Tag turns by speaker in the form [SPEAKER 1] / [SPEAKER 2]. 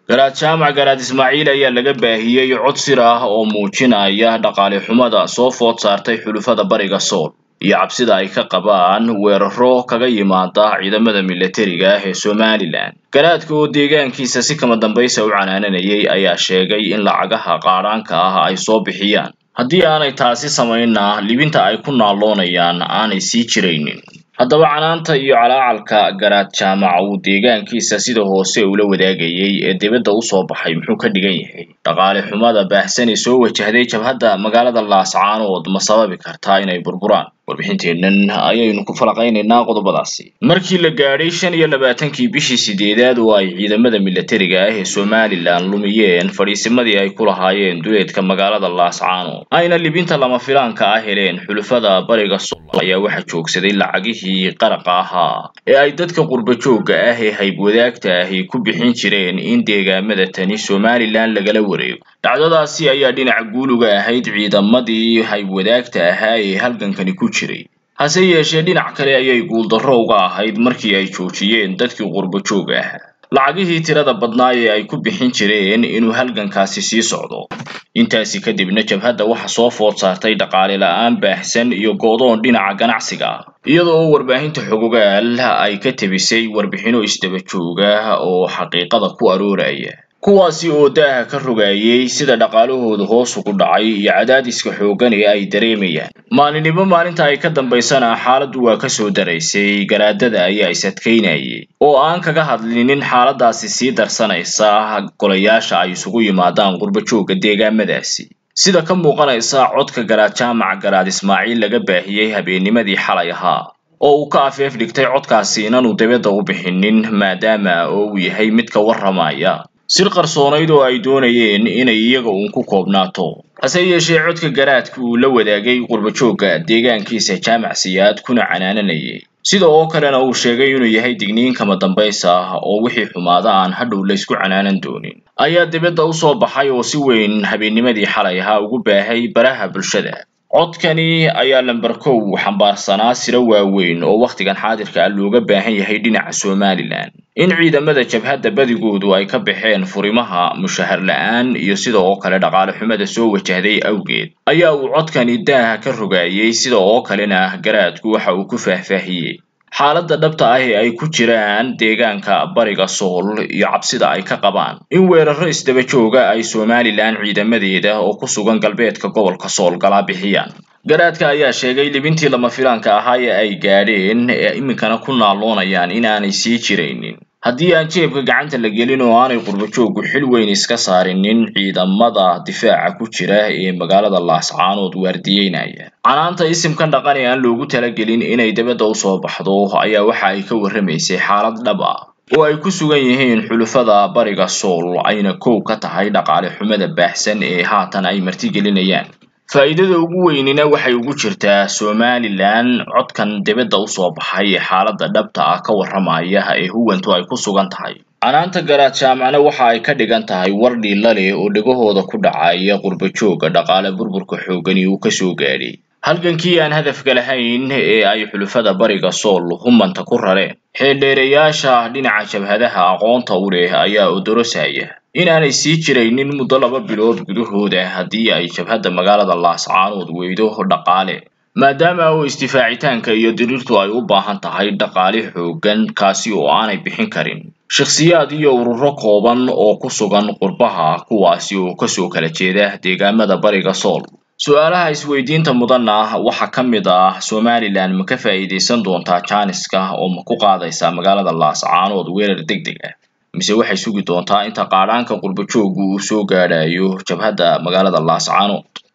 [SPEAKER 1] garaad jaamac garaad ismaaciil ayaa laga baahiyey cod sir ah oo muujinaya dhaqaale xumada soo food saartay xulufada bariga sool iyo cabsida ay ka qabaan weeraro kaga yimaada ciidamada milatariga ah ee somalilan garaadka oo deegaankiisa si kama dambaysa u canaananayay ayaa sheegay in lacagaha qaadhaanka ah ay soo bixiyaan haddii aanay taasi samaynna libinta ay ku naalloonayaan aanay sii jiraynin haddaba canaanta iyo calaacalka garaad jaamac uu deegaankiisa sida hoose ula wadaagayay ee dibadda usoo baxay muxuu ka dhigan yahay dhaqaale xumada baahsan ee soo wajahday jabhadda magaalada laascaanood ma sababi kartaa inay burburaan warbixinteennan ayaynu ku falaqaynaynaa qodobadaasi markii la gaadhay shan iyo labaatankii bishii sideedaad oo ay ciidamada milatariga ah ee somalilan lumiyeen fadhiisimadii ay ku lahaayeen duleedka magaalada laascaanood ayna libinta lama filaanka ah heleen xulufada bariga sool ayaa waxaa joogsaday lacagihii qaraqa ahaa ee ay dadka qurba joogga ah ee haybwadaagta ahi ku bixin jireen in deegaamada tani somalilan lagala wareego dhacdadaasi ayaa dhinaca guuluga ahayd ciidamadii haybwadaagta ahaa ee halgankani ku jiray hase yeeshee dhinac kale ayay guuldarro uga ahayd markii ay joojiyeen dadkii qurba joogga ahaa lacagihii tirada badnaa ee ay ku bixin jireen inuu halgankaasi sii socdo intaasi kadibna jabhadda waxa soo food saartay dhaqaale la-aan baahsan iyo go'doon dhinaca ganacsiga ah iyada oo warbaahinta xogogaal ay ka tebisay warbixino isdaba jooga oo xaqiiqada ku arooraya kuwaasi oo daaha ka rogaayay sida dhaqaalahooda hoos ugu dhacay iyo cadaadiska xooggan ee ay dareemayaan maalinimo maalinta ay ka dambaysana xaaladdu waa ka soo daraysay garaadada ayaa is adkaynayay oo aan kaga hadlinin xaaladaasi sii darsanaysa golayaasha ay isugu yimaadaan qurba joogga deegaamadaasi sida ka muuqanaysa codka garaad jaamac garaad ismaaciil laga baahiyey habeennimadii xalay ahaa oo uu ka afeef dhigtay codkaasi inaanu dibadda u bixinin maadaama oo uu yahay mid ka warramaya sir qarsoonayd oo ay doonayeen inay iyaga uun ku koobnaato hase yeeshee codka garaadka uu la wadaagay qurbajoogga deegaankiisa jaamac siyaad kuna canaananayay sida oo kalena uu sheegay inuu yahay digniin kama dambaysa ah oo wixii xumaada aan hadhow laysku canaanan doonin ayaa dibadda usoo baxay oo si weyn habeennimadii xalay ahaa ugu baahay baraha bulshada codkani ayaa lamber kow xambaarsanaa siro waaweyn oo wakhtigan xaadirka ah looga baahan yahay dhinaca somalilan in ciidamada jabhadda badigoodu ay ka baxeen furimaha mushahar la-aan iyo sida oo kale dhaqaale xumada soo wajahday awgeed ayaa uu codkani daaha ka rogaayay sida oo kalena garaadku waxa uu ku faahfaahiyey xaaladda dhabta ah ee ay ku jiraan deegaanka bariga sool iyo cabsida ay ka qabaan in weeraro isdaba jooga ay somalilan ciidamadeeda oo ku sugan galbeedka gobolka sool galaa bixiyaan garaadka ayaa sheegay libintii lama filaanka ahaa ee ay gaadheen ee iminkana ku naalloonayaan in aanay sii jiraynin haddii aan jeebka gacanta la gelin oo aanay qurbajooggu xil weyn iska saarinin ciidamada difaaca ku jira ee magaalada laascaanood waardiyeynaya canaanta isimkan dhaqan ee aan loogu talagelin inay dibadda usoo baxdo ayaa waxa ay ka warramaysay xaalad dhab ah oo ay ku sugan yihiin xulufada bariga sool ayna kow ka tahay dhaqaale xumada baahsan ee haatan ay martigelinayaan faa'iidada ugu weynina waxay ugu jirtaa somalilan codkan dibadda usoo baxay ee xaaladda dhabta ah ka warramaya ee huwantu ay ku sugan tahay canaanta garaad jaamacna waxa ay ka dhigan tahay war dhiilla leh oo dhegahooda ku dhacaya qurbajoogga dhaqaale burburka xooggani uu kasoo gaadhay halgankii aan hadafka lahayn ee ay xulufada bariga sool humanta ku rareen xeeldheerayaasha dhinaca jabhadaha aqoonta u leh ayaa odorosaya inaanay sii jiraynin muddo laba bilood gudahooda haddii ay jabhadda magaalada laascaanood weydo dhaqaale maadaama oo isdifaacitaanka iyo diriirtu ay u baahan tahay dhaqaale xooggan kaasi oo aanay bixin karin shakhsiyaad iyo ururo kooban oo ku sugan qurbaha kuwaasi oo kasoo kala jeeda deegaamada bariga sool su-aalaha isweydiinta mudanna waxaa ka mid ah somalilan ma ka faa'iidaysan doontaa jaaniska oo ma ku qaadaysaa magaalada laascaanood weerar deg deg ah mise waxay sugi doontaa inta qaadhaanka qurbajooggu uu soo gaadhayo jabhadda magaalada laascaanood